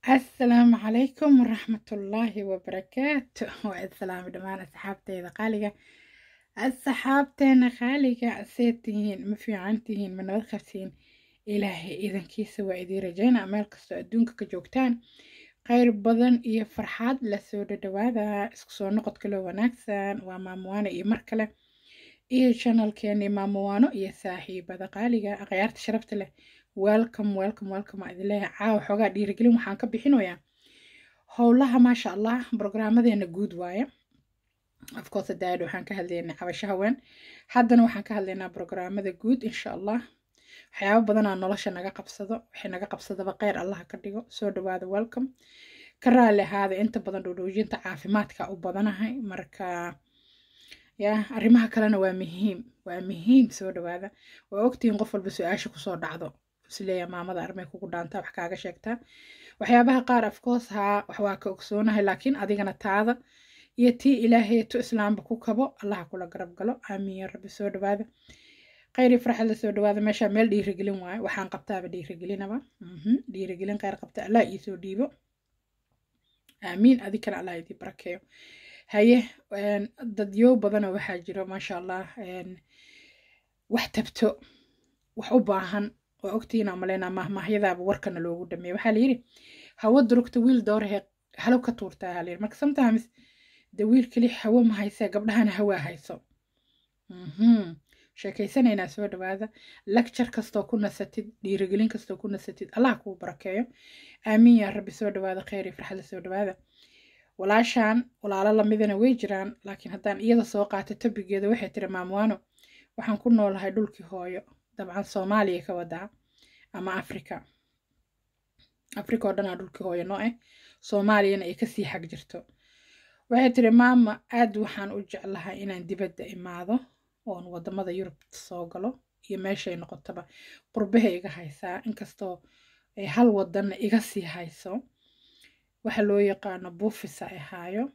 asalaamu calaykum waraxmatullaahi wabarakaatu waa islaami dhammaan asxaabteyda qaaliga asxaabteena qaaliga seed tihiin ma fiican tihiin ma nabad qabtiin ilaahay idankiisa waa idiin rajayna meel kastoo adduunka ka joogtaan khayr badan iyo farxad lasoo dhadhawaada isku soo noqod kaloo wanaagsan waa maamuwaano iyo mar kale iyo janalkeeni maamuwaano iyo saaxiibada qaaliga akhyaarta sharafta leh welcome welcome welcome aa idin leeyahay caawa xoogaa dhiirigelin waxaan ka bixinayaa howlaha maasha allah brograamadeena guud waaye afcourse daad waxaan ka hadlaynaa cabasho haween haddana waxaan ka hadlaynaa brograamada guud insha allah waxyaabo badanaa nolosha naga qabsado waxay naga qabsadaba kheyr allah ka dhigo soo dhawaada welcome ka raali ahaada inta badan dhowdhowjinta caafimaadka u badanahay marka ya arrimaha kalena waa muhiim waa muhiim soo dhawaada waa ogtihiin qof walba su-aasha kusoo dhacdo isleeya maamada armay kugu dhaantaa wax kaaga sheegtaa waxyaabaha qaar afcourse haa wax waa ka ogsoonahay laakiin adigana taada iyo tii ilaahay tu islaamba ku kabo allaha kula garab galo aamiin ya rabbi soo dhawaada khayri farxad la soo dhawaada meesha meel dhiirigelin waayo waxaan qabtaaba dhiirigelinaba dhiirigelin khayr qabta allah iisoo dhiibo aamiin adikana allah idii barakeeyo haye dadyo badanoo waxaa jiro maasha allah wax tabto wax u baahan waa ogtiina malaynaa mahmaahyadaaba warkana loogu dhameeya waxaa layidhi hawo durugta wiil doorahe halo ka tuurtaa haa layidhi marka sometimes de wiil keli hawo ma haysee gabdhahana hawaa hayso sheekaysanaynaa soo dhawaada lecture kastoo ku nasatid dhiirigelin kastoo ku nasatid allah kuu barakeeyo aamiin yaa rabbi soo dhawaada kheyr iyo farxadda soo dhawaada walaashaan walaalo lamidana way jiraan laakiin haddaan iyada soo qaato tobigeeda waxay tiri maamwaano waxaan ku noolahay dhulkii hooyo dabcan soomaaliya ka wadaa ama africa africa oo dhanaa dhulkii hooyo noo ah soomaaliyana ay kasii xag jirto waxay tiri maama aad waxaan u jeclahay inaan dibadda imaado oon wadamada yurub soo galo iyo meeshay noqotaba qurbaha iga haysaa inkastoo ay hal wadanna iga sii hayso waxa loo yaqaano buufisa ay haayo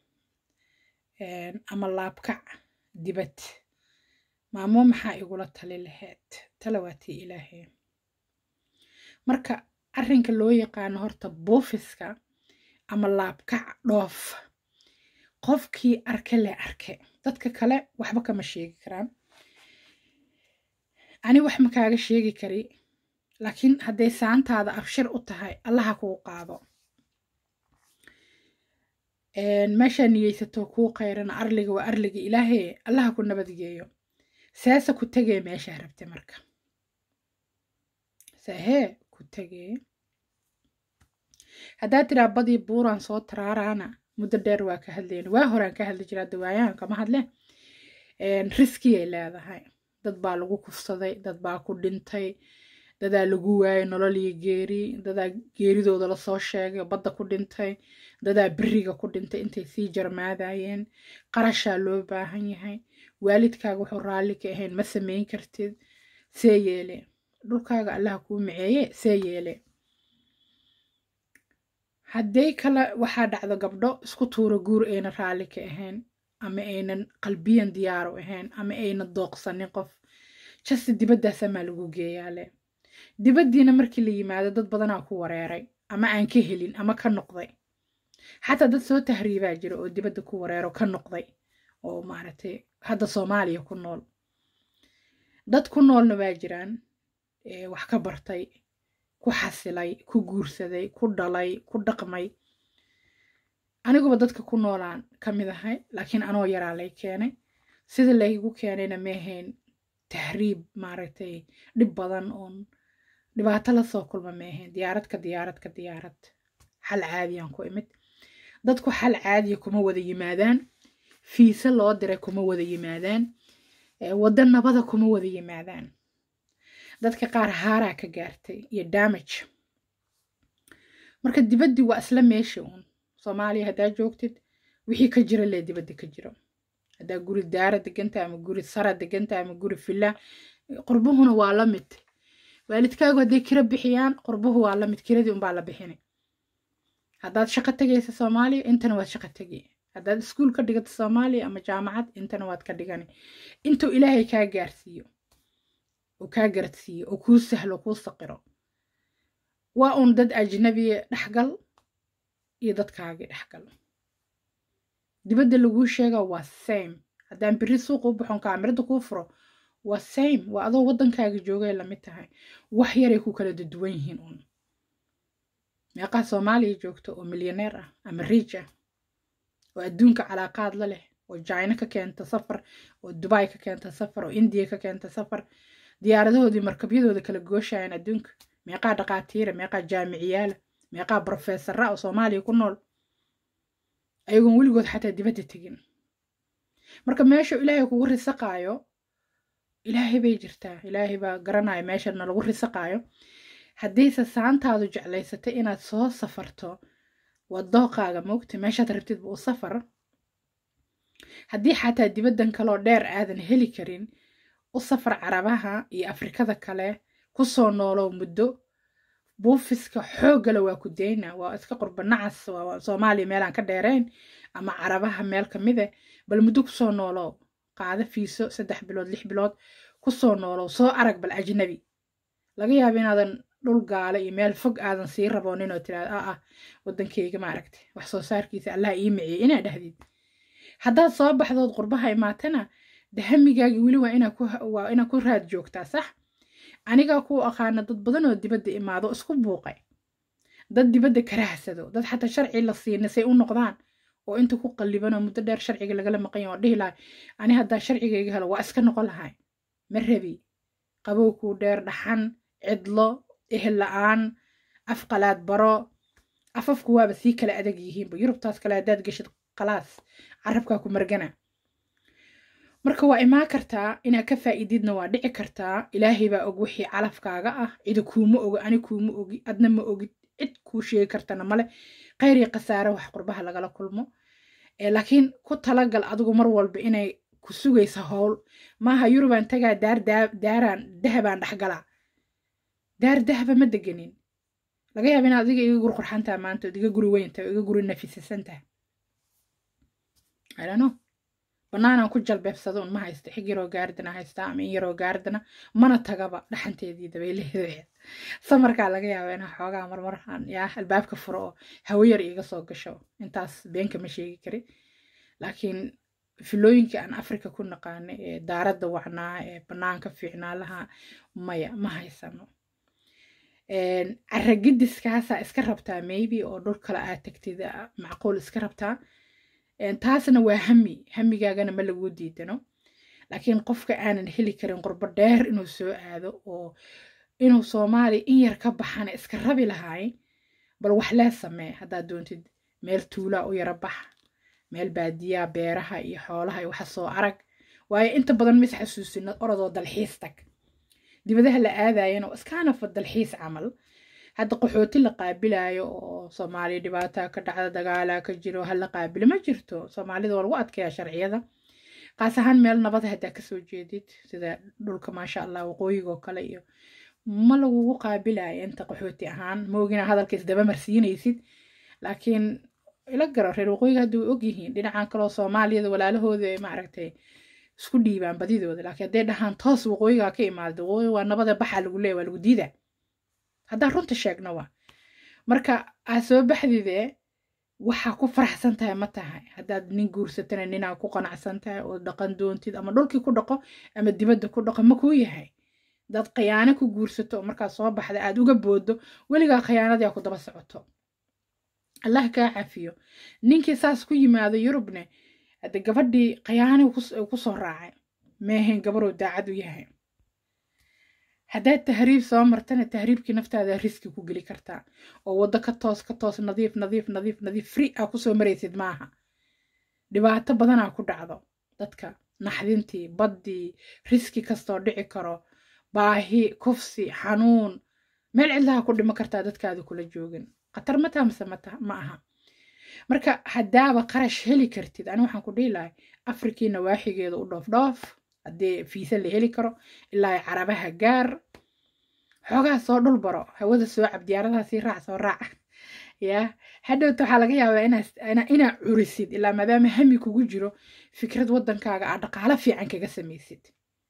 ama laabkac dibad maamo maxaa igula tali lahayd talawaatii ilaahay marka arrinka loo yaqaano horta buufiska ama laabkac dhoof qofkii arke le arke dadka kale waxba kama sheegi karaan ani wax ma kaaga sheegi kari laakiin hadday saantaada abshir u tahay allaha kuu qaado meeshaa niyeysato kuu qayrana arliga waa arliga ilaahay allaha ku nabadgeeyo saasa ku tegee meeshaa rabte marka saahee ku tegee haddaad tiraa badii buuraan soo taraaraana muddo dheer waa ka hadlayna waa horaan ka hadli jiraa dawaayahan kama hadle riskiyay leedahay dad baa lagu kufsaday dad baa ku dhintay dadaa lagu waayay nolol iyo geeri dadaa geeridooda lasoo sheegay badda ku dhintay dadaa beriga ku dhintay intay sii jarmaadayeen qarashaa loo baahan yahay waalidkaaga wuxuu raalli ka ahayn ma samayn kartid see yeele dhulkaaga allaha kuu miceeye see yeele hadday kale waxaa dhacdo gabdho isku tuuro guur ayna raalli ka ahayn ama aynan qalbiyan diyaaru ahayn ama aynan dooqsanin qof jasi dibaddaasamaa lagu geeyaale dibaddiina markii la yimaado dad badanaa ku wareeray ama aan ka helin ama ka noqday xataa dad soo tahriibaa jira oo dibadda ku wareero ka noqday oo maaragtay hadda soomaaliya ku nool dad ku noolna waa jiraan wax ka bartay ku xasilay ku guursaday ku dhalay ku dhaqmay aniguba dadka ku noolaan ka mid ahay laakiin anoo yaraa lay keenay sida laygu keenayna maahayn tahriib maaragtay dhib badan oon dhibaato lasoo kulma maahayn diyaarad ka diyaarad ka diyaarad xal caadiyaan ku imid dadku xal caadiya kuma wada yimaadaan fiise loo diray kuma wada yimaadaan waddo nabada kuma wada yimaadaan dadka qaar haaraa ka gaartay iyo damage marka dibaddii waa isla meesha uun soomaaliya haddaa joogtid wixii ka jira lee dibadda ka jiro haddaa guri daara deganta ama guri sara deganta ama guri filla qurbuhuna waa la mid waalidkaagu hadday kira bixiyaan qurbuhu waa la mid kiradii unbaa la bixini haddaad shaqo tegaysa soomaaliya intana waad shaqo tegi haddaad iskuul ka dhigata soomaaliya ama jaamacad intana waad ka dhigani intuu ilaahay kaa gaarsiiyo oo kaa garadsiiyo oo kuu sahlo kuu saqiro waa uun dad ajnabiya dhexgal iyo dadkaagii dhexgal dibadda laguu sheega waa same haddaan beri suuqa u baxon kaamirada kuu furo waa same waa adoo waddankaaga joogay lamid tahay wax yaray ku kala duwan yihiin uun meeqaa soomaaliya joogto oo milyaneer ah ama riij ah oo adduunka calaaqaad la leh oo jina ka keenta safar oo dubai ka keenta safar oo indiya ka keenta safar diyaaradahoodii markabyadooda kala gooshayaan adduunka meeqaa dhaqaatiira meeqaa jaamiciyaala meeqaa brofesara oo soomaaliya ku nool ayagoon weligood xataa dibadda tegin marka meesha ilaahay kugu risaqaayo ilaahay bay jirtaa ilaahay baa garanaya meeshana lagu risaqaayo haddiise saantaadu jeclaysatay inaad soo safarto waa dooqaaga moogta meeshaad rabtidba u safar haddii xataa dibaddan kaloo dheer aadan heli karin u safar carabaha iyo afrikada kale kusoo noolow muddo buufiska xooggale waa ku dayna waa iska qurba nacas waa soomaaliya meelaan ka dheerayn ama carabaha meel kamide bal muddo kusoo noolow qaado fiiso saddex bilood lix bilood kusoo noolow soo arag bal ajnabi laga yaaba inaadan dhul gaale iyo meel fog aadan sii raboonin oo tiraada ah ah waddankeyga maaragtay wax soo saarkiisa allah ii miciyey inaa dhahdid haddaad soo baxdood qurbaha imaatana dahamigaagi weli waa inaa ku raad joogtaa sax anigaa kuu aqaana dad badan oo dibadda imaado isku buuqay dad dibadda karahsado dad xataa sharci la siina say u noqdaan oo inta ku qallibanoo muddo dheer sharciga lagala maqan yahay oo dhihi lahay ani haddaa sharcigayga helo waa iska noqon lahay ma rabi qabow kuu dheer dhaxan cidlo ehel la-aan afqalaad baro afafku waaba sii kala adag yihiinba yurubtaas kale haddaad geshid khalaas carabkaa ku margana marka waa imaan kartaa inaad ka faa'iididna waa dhici kartaa ilaahay baa og wixii calafkaaga ah cidi kuuma ogi ani kuuma ogi adna ma ogid cid kuu sheegi kartana male khayr iyo khasaare wax qurbaha lagala kulmo laakiin ku talagal adigu mar walba inay ku sugaysa howl maaha yurubaan tagaa daar daaraan dahabaan dhexgalaa daar dahaba ma deganin laga yaaba inaad adiga iga guri qurxantaha maanta ood iga guri weyntaha oo iga guri nafisasantaha idano banaanaan ku jalbeebsado un ma haysta xig yaroo gaardana haystaa ama in yaroo gaardana mana tagaba dhaxanteedii dabaylaheedeed samarkaa laga yaaba inaa xoogaa marmaraan yaa albaabka furo oo hawo yar iiga soo gasho intaas beenka ma sheegi kari laakiin filooyinka aan afrika ku naqaana ee daaradda wacnaa ee banaanka fiicnaa laha maya ma haysano caragidiskaasaa iska rabtaa maybe oo dhul kale aad tagtid macquul iska rabtaa taasna waa hami hamigaagana ma laguu diidano laakiin qofka aanan heli karin qurbo dheer inuu soo aado oo inuu soomaaliya in yar ka baxana iska rabi lahaay bal wax lee samee haddaad doontid meel tuulaa u yara bax meel baadiyaa beeraha iyo xoolaha iyo waxa soo arag waayo inta badan mis xasuusinad orodoo dalxiis tag dibadaha la aadayana oo iskaanafa dalxiis camal hadda qaxooti la qaabilayo oo soomaaliya dhibaataa ka dhacda dagaalaa ka jiro hala qaabilo ma jirto soomaalida waa lagu adkeeyaa sharciyada qaas ahaan meel nabada haddaa kasoo jeedid sida dhulka maasha allah waqooyiga oo kale iyo ma lagugu qaabilayo inta qaxooti ahaan ma ogina hadalka isdaba marsiinaysid laakiin ila garo reer waqooyiga hadda way ogyihiin dhinacan kaleo soomaaliyada walaalahooda maaragtay isku dhiibaan badidooda laakiin hadday dhahaan toos waqooyigaa ka imaada waqooyi waa nabada baxaa lagu leeya waa lagu diidaa haddaan runta sheegno waa marka aad soo baxdide waxaa ku faraxsan tahay ma tahay haddaad nin guursatana ninaa ku qanacsan tahay oo dhaqan doontid ama dhulkii ku dhaqo ama dibadda ku dhaqo ma kuu yahay dad khiyaano ku guursato oo markaad soo baxda aad uga boodo weligaa khiyaanadii ku daba socoto allah kaa cafiyo ninkii saas ku yimaado yurubne hadde gabadhii khiyaani kusoo raacay meehayn gabaroo daacad u yahay haddaad tahriib soo martana tahriibkii naftaada riski ku geli kartaa oo waddo ka toos ka toos nadiif nadiif nadiif nadiif free aa kusoo maraysid maaha dhibaato badanaa ku dhacdo dadka naxdintii baddii riski kastoo dhici karo baahi kufsi xanuun meel cidlaha ku dhimo kartaa dadkaada kula joogin khatar mataa mise ma aha marka haddaaba qarash heli kartid ani waxaan ku dhihi lahay afrikii nawaaxigeeda u dhoof dhoof haddii fiisa la heli karo ilaa carabaha gaar xoogaa soo dhul baro hawada soo cab diyaaradaha sii raac soo raac yaa hadhowta waxaa laga yaabaa inaa curisid ilaa maadaama hami kugu jiro fikrad waddankaaga aad dhaqaalo fiican kaga samaysid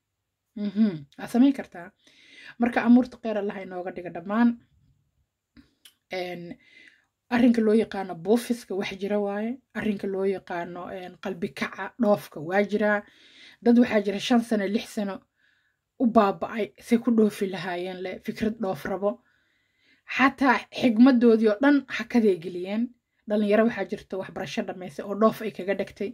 waa samayn kartaa marka amuurta kheyr allaha inooga dhiga dhammaan arrinka loo yaqaano buufiska wax jira waaye arrinka loo yaqaano qalbi kaca dhoofka waa jiraa dad waxaa jira shan sano lix sano u baaba-ay say ku dhoofi lahaayeen le fikrad dhoof rabo xataa xigmadoodii oo dhan hakaday geliyeen dhalinyaro waxaa jirta waxbarasho dhammaysay oo dhoof ay kaga dhegtay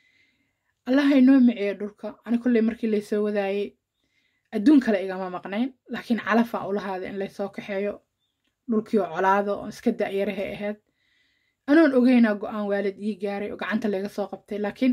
allaha inoo miceeyo dhulka ani kolley markii laysoo wadaayey adduun kale igama maqnayn laakiin calafaa ulahaada in laysoo kaxeeyo dhulkii oo colaado oo iska da'yarahay ahayd anoon ogeynaa go-aan waalid ii gaaray oo gacanta laga soo qabtay laakiin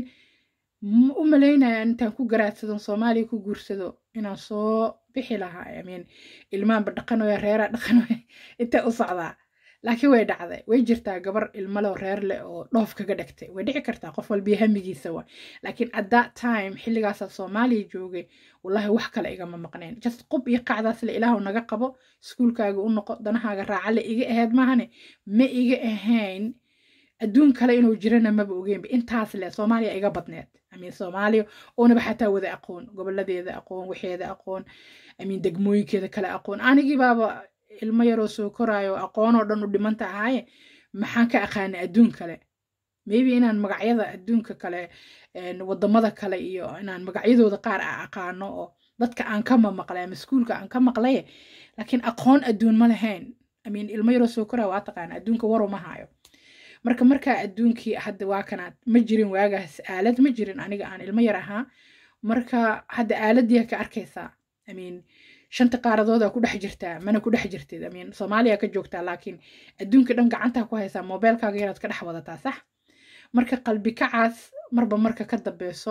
u malaynaya intaan ku garaadsadon soomaaliya ku guursado inaan soo bixi lahaa imean ilmaanba dhaqanoya reeraa dhaqanoya intee u socdaa laakiin way dhacday way jirtaa gabar ilmaloo reer leh oo dhoof kaga dhegtay way dhici kartaa qof walbii hamigiisa wa laakiin at that time xilligaasaa soomaaliya joogay wallahi wax kale igama maqnayn just qub iyo qacdaas le ilaahu naga qabo iskuulkaaga u noqo danahaaga raaca le iga ahayd maahane ma iga ahayn adduun kale inuu jirana maba ogeynba intaas leh soomaaliya iga badneed amiin soomaaliya oonaba xataa wada aqoon goboladeeda aqoon waxeeda aqoon amiin degmooyinkeeda kale aqoon anigii baaba ilmo yaroo soo koraayo aqoonoo dhan u dhimanta ahaaye maxaan ka aqaanay adduun kale maybe inaan magacyada adduunka kale wadamada kale iyo inaan magacyadooda qaar a aqaano oo dadka aan kama maqlay ama iskuulka aan ka maqlaye laakiin aqoon adduun ma lahayn amiin ilmo yaroo soo koraayo waa taqaana adduunka waru ma haayo marka markaa adduunkii hadda waa kanaad ma jirin waagaas aalad ma jirin aniga aan ilmo yar ahaa marka hadda aaladii ka arkaysaa amiin shanta qaaradooda ku dhex jirtaa mana ku dhex jirtid amiin soomaaliya ka joogtaa laakiin adduunka dhan gacantaa ku haysaa mobeelkaaga yaraad ka dhex wadataa sax marka qalbi kacaas marba marka ka dambeyso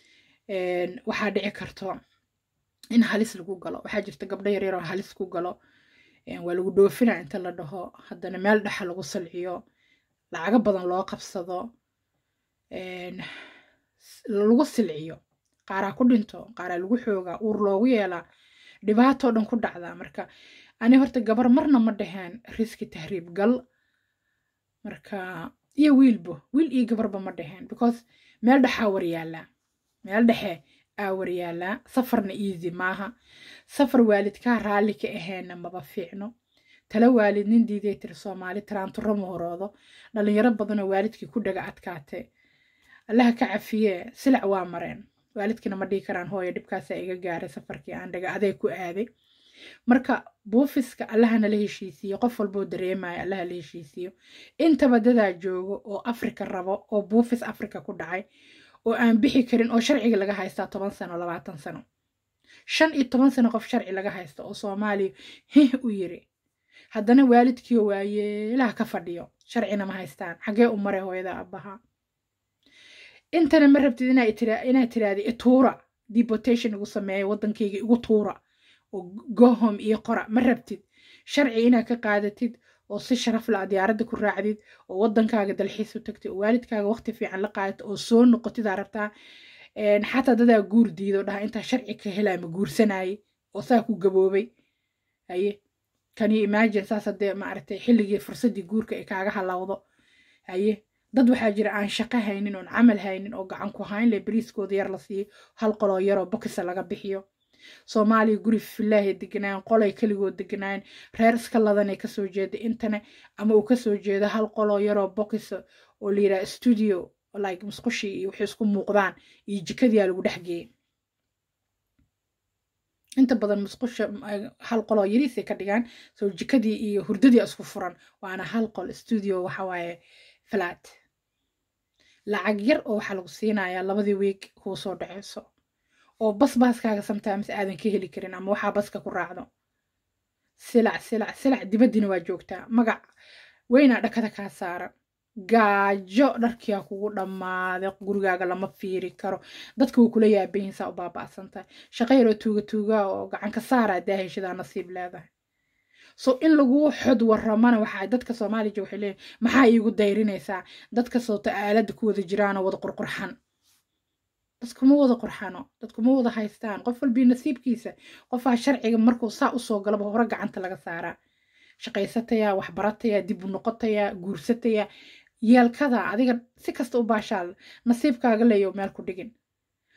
waxaa dhici karto in halis lagu galo waxaa jirta gabdho yaryaroo halis ku galo waa lagu dhoofina inta la dhaho haddana meel dhexa lagu salciyo lacago badan loo qabsado lagu silciyo qaaraa ku dhinto qaaraa lagu xoogaa uur loogu yeelaa dhibaatoo dhan ku dhacdaa marka ani horta gabar marna ma dhaheen riski tahriib gal marka iyo wiilbo wiil iyo gabarba ma dhaheen because meel dhexaa waryaalaa meel dhexe aa waryaalaa safarna easy maaha safar waalidkaa raalli ka aheenna maba fiicno tala waalid nin diiday tiri soomaali taraanturo ma horoodo dhalinyaro badanoo waalidkii ku dhaga adkaate allaha ka cafiyee silac waa mareen waalidkina ma dhihi karaan hooyo dhibkaasaa iga gaaray safarkii aan dhaga aday ku aaday marka buufiska allaha nala heshiisiiyo qof walboo dareemaya allaha la heshiisiiyo intaba dadaa joogo oo afrika rabo oo buufis afrika ku dhacay oo aan bixi karin oo sharciga laga haystaa toban sano labaatan sano shan iyo toban sano qof sharci laga haysta oo soomaaliya hih u yiri haddana waalidkiio waayeelaha ka fadhiyo sharcina ma haystaan xaggee u mare hooyada abbaha intana ma rabtid inaad tiraahda ituura deportation igu sameeya waddankayga igu tuura oo gohom iyo qora ma rabtid sharci inaad ka qaadatid oo si sharaf la diyaaradda ku raacdid oo waddankaaga dalxiis u tagtid oo waalidkaaga waqti fiican la qaadatid oo soo noqotidaa rabtaa xataa dadaa guur diido dhaha intaa sharci ka helaa ma guursanaaye oo saa ku gaboobay haye kani imagine saas haddee maaragtay xilligii fursaddii guurka ay kaaga halawdo haye dad waxaa jira aan shaqo haynin oon camal haynin oo gacan ku hayn le bariiskooda yar la siiyo hal qoloo yaroo bokisa laga bixiyo soomaaliya guri filaahay deganaayen qolay keligood deganaayen reer iska ladanay kasoo jeeda intane ama uu kasoo jeedo hal qoloo yaroo bokisa oo la yidhaha studio like musqushii iyo waxay isku muuqdaan iyo jikadiyaa lagu dhexgeeyey inta badan musqusha hal qoloo yariisay ka dhigaan soo jikadii iyo hurdadii isku furan waana hal qol studio waxawaaye flat lacag yar oo waxaa lagu siinayaa labadii weeg kuu soo dhaceyso oo bas baaskaaga sometimes aadan ka heli karin ama waxaa baska ku raacdo silac silac silac dibaddina waa joogtaa magac weynaa dhakada kaa saaran gaajo dharkiyaa kugu dhammaaday gurigaaga lama fiiri karo dadka wuu kula yaabahinsaa u baaba'santahay shaqo yaroo tuuga tuugaa oo gacanka saaraa daaheshadaa nasiib leedahay so in laguu xod waramana waxaa dadka soomaaliya waxay leeyihin maxaa iigu dayrinaysaa dadka soota aaladda ku wada jiraanoo wada qurqurxan dadkuma wada qurxano dadkuma wada haystaan qof walbii nasiibkiisa qofaa sharciga markuu saa usoo galaba hore gacanta laga saaraa shaqaysatayaa waxbaratayaa dib u noqotayaa guursatayaa yeelkada adiga si kasta u baashaal nasiibkaaga leeyo meel ku dhigin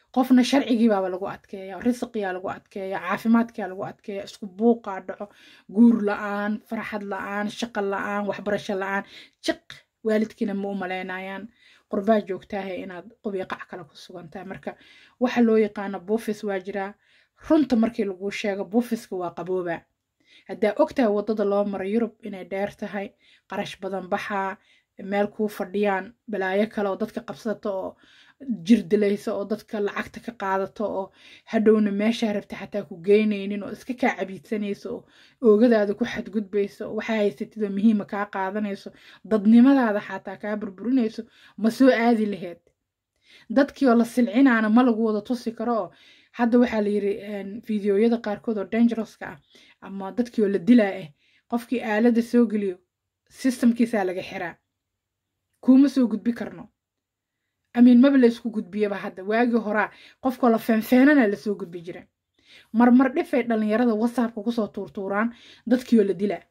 qofna sharcigiibaaba lagu adkeeya risiqiyaa lagu adkeeya caafimaadkaa lagu adkeeya isku buuqaa dhaco guur la-aan farxad la-aan shaqo la-aan waxbarasho la-aan jiq waalidkiina ma u malaynayaan qurbaa joogtaahe inaad qubiyo qac kale ku sugantahay marka waxa loo yaqaano buufis waa jiraa runta markii laguu sheego buufiska waa qabooba haddaa ogtahay waddada loo maro yurub inay dheer tahay qarash badan baxaa meel kuu fadhiyaan balaayo kale oo dadka qabsato oo jirdilayso oo dadka lacagta ka qaadato oo hadhowna meeshaa rabta xataa ku geynaynin oo iska kaa cabiidsanayso oo oogadaada ku xadgudbayso oo waxaa haysatid oo muhiima kaa qaadanayso dadnimadaada xataa kaa burburinayso ma soo aadi laheyd dadkii oo la silcinaana ma lagu wada tusi karo oo hadda waxaa la yiri fideoyada qaarkood oo dangerouska ah ama dadkii oo la dilaa ah qofkii aaladda soo geliyo systemkiisaa laga xiraa kuuma soo gudbi karno amiin maba la isku gudbiyaba hadda waagii horaa qofkoo la feenfeenana lasoo gudbi jira marmar dhifay dhallinyarada whatsappka kusoo tuurtuuraan dadkii oo la dilaa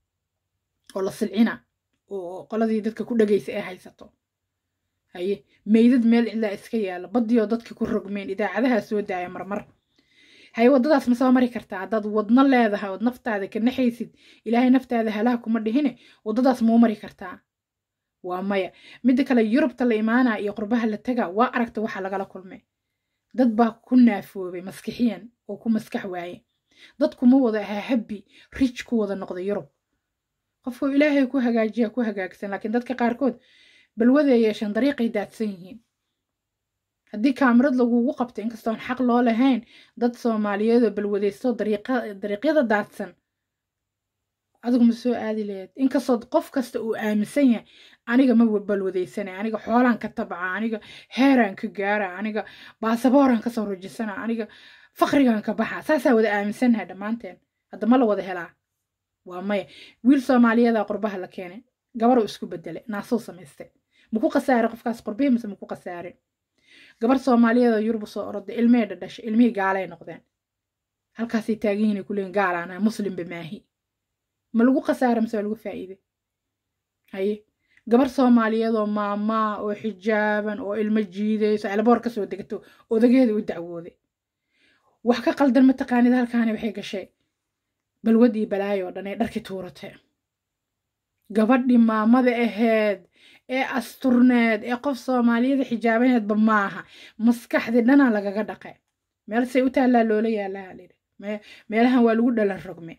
oo la silcina oo qoladii dadka ku dhagaysa ee haysato haye meydad meel cidlaa iska yaala baddiioo dadka ku rogmeen idaacadaha soo daaya marmar haye waddadaas ma soo mari kartaa haddaad wadno leedahay ood naftaada ka naxaysid ilaahay naftaada halaha kuma dhihine waddadaas mau mari kartaa waa maya midda kale yurubta la imaanaa iyo qurbaha la tagaa waa aragta waxa lagala kulmay dad baa ku naafoobay maskixiyan oo ku maskax waaye dadkuma wada ahaa habbi rij ku wada noqda yurub qofkuu ilaahay ku hagaajiya ku hagaagsan laakiin dadka qaarkood balwaday yeeshaan dariiqay daadsan yihiin haddii kaamirad lagugu qabto inkastoon xaq loo lahayn dad soomaaliyeed oo balwadaysto dariiqyada daadsan adigu ma soo aadi lahayd inkastoo qof kasta uu aaminsan yahay aniga ma balwadaysanay aniga xoolaan ka tabca aniga heeraan ka gaara aniga baasabooraan kasoo rujisana aniga fakrigaan ka baxa saasaa wada aaminsannahay dhammaanteen hadda ma la wada helaa waa maya wiil soomaaliyeeda qurbaha la keenay gabaruu isku bedelay naasuu samaystay maku khasaarin qofkaas qurbihii mise maku khasaarin gabar soomaaliyeeda yurub soo oroday ilmihii dhadhashay ilmihii gaalay noqdeen halkaasay taagihiinay kuleeyiin gaalaanahay muslimba maahi ma lagu khasaara mise waa lagu faa'iiday haye gabar soomaaliyeed oo maamaa oo xijaaban oo ilmo jiidayso elboor kasoo degato odageeda u dacwooday wax ka qaldan mataqaanid halkaani waxay gashay balwad iyo balaayo oo dhan ee dharkii tuuratay gabadhii maamada aheed ee asturneed ee qof soomaaliyada xijaabaneedba maaha maskaxdii dhanaa lagaga dhaqay meel say u taallaa loola yaalaha lidhi meelahan waa lagu dhalan rogme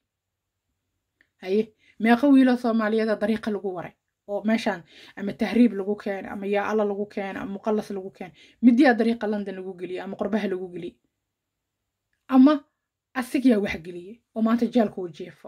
haye meeqa wiiloo soomaaliyada dariiqa lagu waray oo meeshaan ama tahriib lagu keeno ama yaa alla lagu keeno ama muqallas lagu keeno midiyaa dariiqa london lagu geliye ama qorbaha lagu geliye ama asigyaa waxgeliye oo maanta jeelka uu jiefo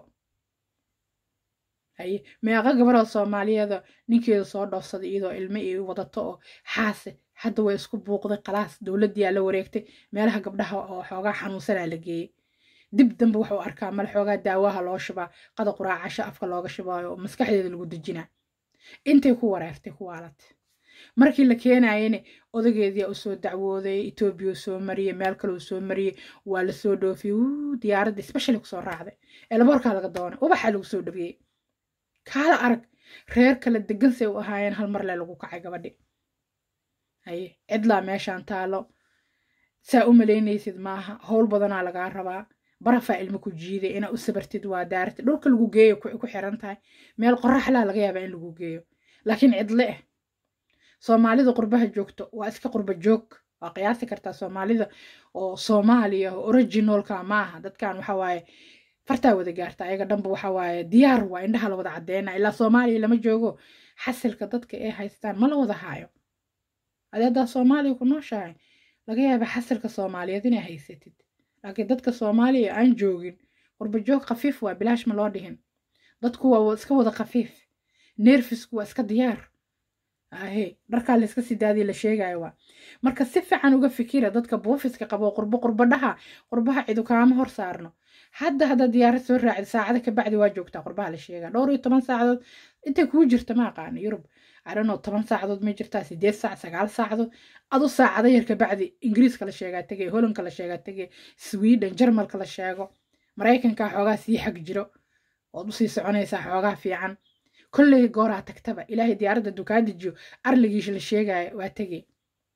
haye meeqa gabaroo soomaaliyeeda ninkeeda soo dhoofsaday iyadoo ilmo iyo wadato oo xaase hadda way isku buuqday khalaas dowladdiyaa la wareegtay meelaha gabdhaha oo xoogaa xanuunsanaa la geeyey dib dambe wuxuu arkaa male xoogaa daawaha loo shubaa qada quraacasho afka looga shubaayo oo maskaxdeeda lagu dejinaa intay ku wareertay ku waalatay markii la keenayene odageediyaa usoo dacwooday etoobiya soo mariyey meel kaleu soo mariyey waa lasoo dhoofiyey wuu diyaaradda specially kusoo raacday eelaboorkaa laga doonay ubaxaa lagu soo dhawiyey kaala arag reer kale degan say u ahaayeen hal mar le lagu kacay gabadhi haye cidlaa meeshaan taalo saa u malaynaysid maaha howl badanaa lagaa rabaa barafaa ilmo ku jiiday inaa u sabartid waa daartid dhulka lagu geeyo ku xiran tahay meel qoraxlaa laga yaabaa in lagu geeyo laakiin cidle ah soomaalida qurbaha joogto waa iska qurba joog waa qiyaasi kartaa soomaalida oo soomaaliya oo originalka maaha dadkan waxa waaye fartaa wada gaarta ayaga dhanba waxa waaye diyaar waa indhaha la wada caddeena ilaa soomaaliya lama joogo xasilka dadka ay haystaan ma la wada haayo adi haddaa soomaaliya ku nooshahay laga yaaba xasilka soomaaliyeed inay haysatid laakiin dadka soomaaliya aan joogin qurba joog khafiif waa bilaash ma loo dhihin dadku waa iska wada khafiif neerfisku waa iska diyaar ahe dharkaa layska sii daadiya la sheegayo waa marka si fiican uga fikira dadka buufiska qabo qurbo qurbadhaha qurbaha cidu kaama hor saarno hadda haddaad diyaarad soo raacid saacada kabacdi waa joogtaa qurbaha la sheegaa dhowr iyo toban saacadood intay kuu jirta ma aqaana yurub arano toban saacadood ma jirtaa sideed saac sagaal saacadood adu saacada yar kabacdi ingiriiska la sheegaa tegay holanka la sheegaa tegay sweden jarmalka la sheego maraykanka xoogaa sii xag jiro ood usii soconaysaa xoogaa fiican kolley gooraa tagtaba ilaahay diyaaradda dukaa dejiyo arligiisha la sheegaya waa tegey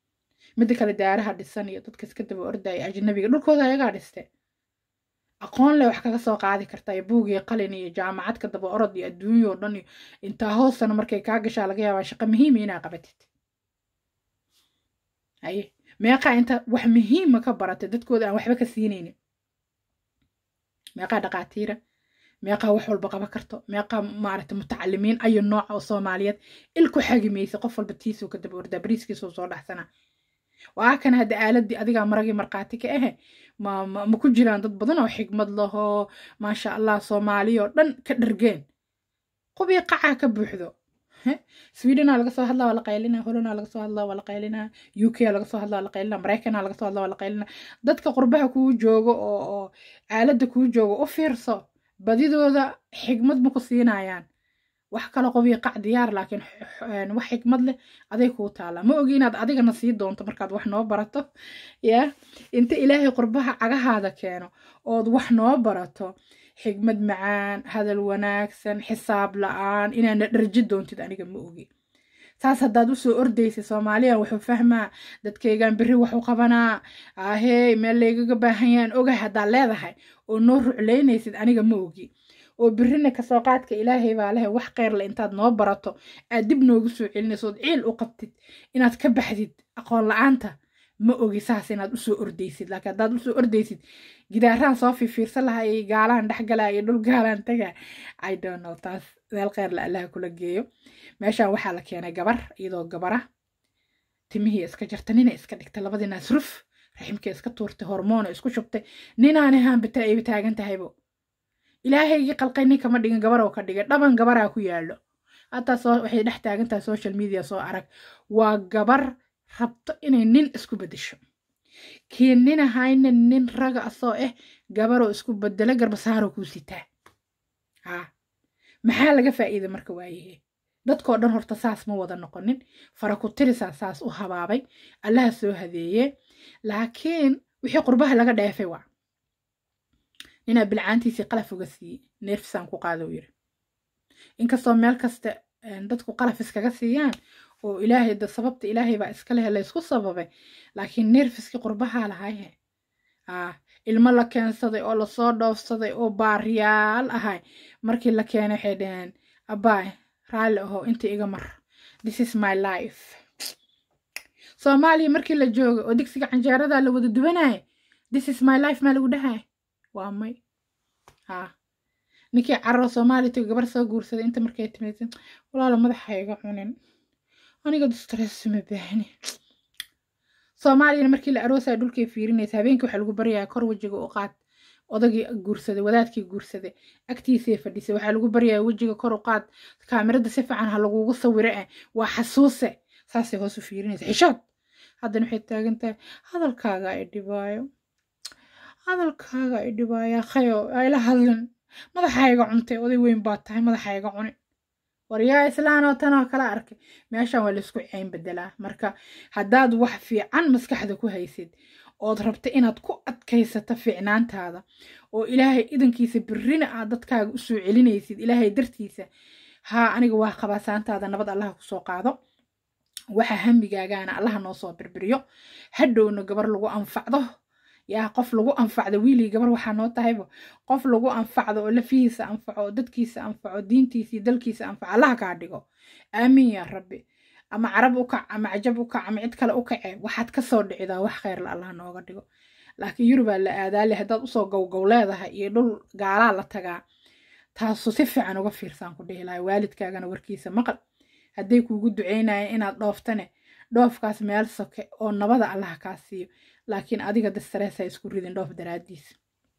midda kale daaraha dhisan iyo dadka iska daba ordaya ajnabiga dhulkooda ayagaa dhiste aqoon leh wax kaga soo qaadi kartaa iyo buug iyo qalin iyo jaamacad ka daba orod iyo adduunya oo dhan iyo intaa hoostana markay kaa gashaa laga yaabaa shaqo muhiima inaa qabatid haye meeqaa inta wax muhiima ka baratay dadkooda aan waxba ka siinaynin meeqaa dhaqaatiira meeqaa wax walba qaban karto meeqaa maaragta mutacalimiin ayo nooca oo soomaaliyeed ilku xagimaysa qof walba tiisuu ka daba ordaa bariiskiisuu soo dhaxsanaa waa kan hadda aaladii adigaa maragii markhaati ka ahe ma ma ku jiraan dad badan oo xigmad lahoo maasha allah soomaaliya oo dhan ka dhargeen qubii qacaa ka buuxdo swedena laga soo hadlaa waa la qaylina holona laga soo hadlaa waa la qaylina u k laga soo hadlaa waa la qaylina maraykana laga soo hadlaa waa la qaylina dadka qurbaha kuu joogo oo oo aaladda kuu joogo u fiirso badidooda xigmad ma ku siinayaan wax kale qobii qac diyaar laakiin wax xikmad leh aday kuu taala ma ogi inaad adigana sii doonto markaad wax noo barato ya inta ilaahay qurbaha cagahaada keeno ood wax noo barato xigmad macaan hadal wanaagsan xisaab la-aan inaana dharji doontid aniga ma ogi saas haddaad usoo ordaysa soomaaliya wuxuu fahmaa dadkaygan berri waxu qabanaa ahey meel laygaga baahan yahan ogahay haddaad leedahay oo noo ruclaynaysid aniga ma ogi oo birrina kasoo qaadka ilaahay baa lehe wax kheyrle intaad noo barato aad dib noogu soo celinaysood ciil u qabtid inaad ka baxdid aqoon la-aanta ma ogi saas inaad usoo ordaysid laakiin haddaad usoo ordaysid gidaaraan soo fifiirsan lahaa iyo gaalaan dhexgalaa iyo dhul gaalaan tagaa i don't know taas meel kheyrle allaha kula geeyo meeshaan waxaa la keenay gabar iyadoo gabara timihii iska jarta nina iska dhigta labadii naas ruf raximkii iska tuurtay hormoona isku shubtay ninaani haanbita ayba taagan tahaybo ilaahaygii qalqay nin kama dhigin gabar oo ka dhigay dhaban gabaraa ku yaallo hataa soo waxay dhex taagan tahay social media soo arag waa gabar rabto inay nin isku beddesho kii nin ahayna nin raga asoo ah gabaroo isku bedelo garbasaaroo kuu sitaa haa maxaa laga faa'iida marka waayahe dadkoo dhan horta saas ma wada noqonin fara ku tirisaa saas u habaabay allaha soo hadeeye laakiin wixii qurbaha laga dheefay waa ninaa bilcaantiisii qalaf uga siiyey neerfisaan ku qaada u yiri inkastoo meel kasta dadku qalaf iskaga siiyaan oo ilaahay da sababta ilaahay baa iska lehe laysku sababay laakiin neerfiskii qurbahaa lahayhe ah ilmo la keensaday oo lasoo dhoofsaday oo baariyaal ahay markii la keenay waxay dhaheen abbaay raalli aho inta iga mar this is my life soomaaliya markii la jooga oo digsiga canjeeradaa la wada duwanaya this is my life maa lagu dhahay waa may haa ninkii carro soomaaliya tago gabar soo guursaday inta markay timid walaalo madaxa iga cunin aniga stress ma baahni soomaaliyana markii la aroosaya dhulkay fiirinaysa habeenkii waxaa lagu baryayaa kor wejiga u qaad odagii guursaday wadaadkii guursaday agtiisay fadhisay waxaa lagu baryayaa wejiga kor u qaad kaamirada si fiican ha lagugu sawiro eh waa xasuuse saasay hoos u fiirinaysa xishood haddana waxay taagan tahay hadalkaaga ay dhibaayo hadalkaaga ay dhibaayaa khayo ayla hadlin madaxayga cuntay oday weyn baa tahay madaxayga cuni waryaa islaanoo tanoo kala arkay meeshan waa laysku ceyn bedelaa marka haddaad wax fiican maskaxda ku haysid ood rabta inaad ku adkaysato fiicnaantaada oo ilaahay idankiisa birrina aad dadkaaga usoo celinaysid ilaahay dartiisa haa aniga waa qabaasaantaada nabad allaha kusoo qaado waxa hamigaagaana allaha noo soo birbiriyo hadhowna gabar lagu anfacdo yaa qof lagu anfacdo wiilii gabar waxaa noo tahayba qof lagu anfacdo oo lafihiisa anfaco oo dadkiisa anfaco diintiisa iyo dalkiisa anfaco allaha kaa dhigo aamiin yaa rabbi ama carab u kac ama cajab u kac ama cid kale u kace waxaad ka soo dhicidaa wax kheyrla allah nooga dhigo laakiin yurubaa la aadaale haddaad usoo gowgow leedahay iyo dhul gaalaa la tagaa taasu si fiican uga fiirsaan ku dhihi lahay waalidkaagana warkiisa maqal hadday kuugu duceynayeen inaad dhooftane dhoofkaas meel soke oo nabada allaha kaa siiyo laakiin adiga dastareesa isku ridin dhoof daraadiisa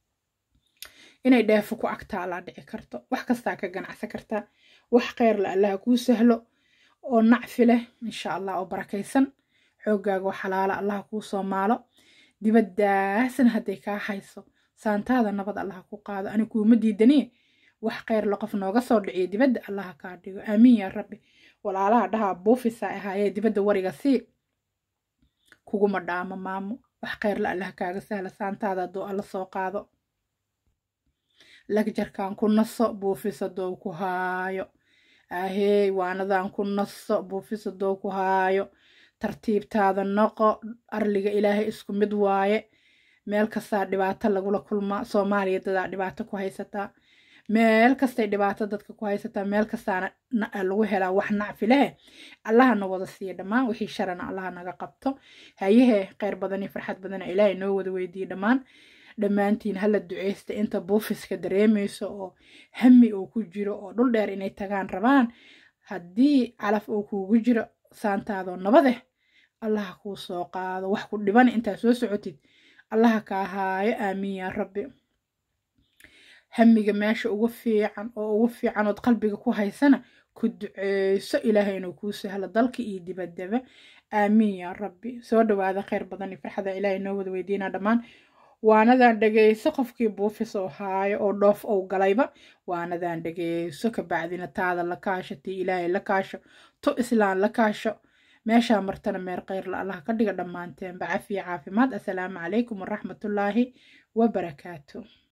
inay dheefo ku agtaalaa dhici karto wax kastaa ka ganacsan kartaa wax kheyrla allaha kuu sahlo oo nacfi leh insha allah oo barakaysan xooggaaga oo xalaala allaha kuu soo maalo dibaddaasna hadday kaa hayso saantaada nabad allaha ku qaado ani kuuma diidaniye wax kheyrla qof nooga soo dhiciyo dibadda allaha kaa dhigo aamiin yaa rabbi walaalaha dhahaa buufisa ahaayee dibadda wariga sii kuguma dhaamo maamo wax kheyrla allaha kaaga sahla saantaada hadduu alla soo qaado lagjarkan ku naso buufisa doow ku haayo ahey waanadan ku naso buufisa doow ku haayo tartiibtaada noqo arliga ilaahay isku mid waaye meel kastaa dhibaato lagula kulmaa soomaaliya dadaa dhibaato ku haysataa meel kastay dhibaato dadka ku haysataa meel kastaana lagu helaa wax nacfi leh allaha na wada siiya dhammaan wixii sharana allaha naga qabto hayahee kheyr badan iyo farxad badana ilaahay noo wada weydiiye dhammaan dhammaantiin hala duceysta inta buufiska dareemayso oo hami uu ku jiro oo dhul dheer inay tagaan rabaan haddii calaf uu kuugu jiro saantaadoo nabadeh allaha kuu soo qaado wax ku dhiban intaa soo socotid allaha kaa haayo aamiin yaa rabbi hamiga meesha ugu fiican oo ugu fiican ood qalbiga ku haysana ku duceyso ilaahay inuu kuu sahlo dalka iyo dibaddaba aamiin yaa rabbi soo dhawaada kheyr badan iyo farxada ilaahay noo wada weydiinaa dhammaan waanadan dhegeyso qofkii buufis oo haayo oo dhoof ou galayba waanadan dhegeyso kabacdina taada la kaasho tii ilaahay la kaasho tu islaan la kaasho meeshaa martana meer kheyrla allah ka dhiga dhammaanteenba cafiya caafimaad assalaamu calaykum waraxmatullaahi wabarakaatu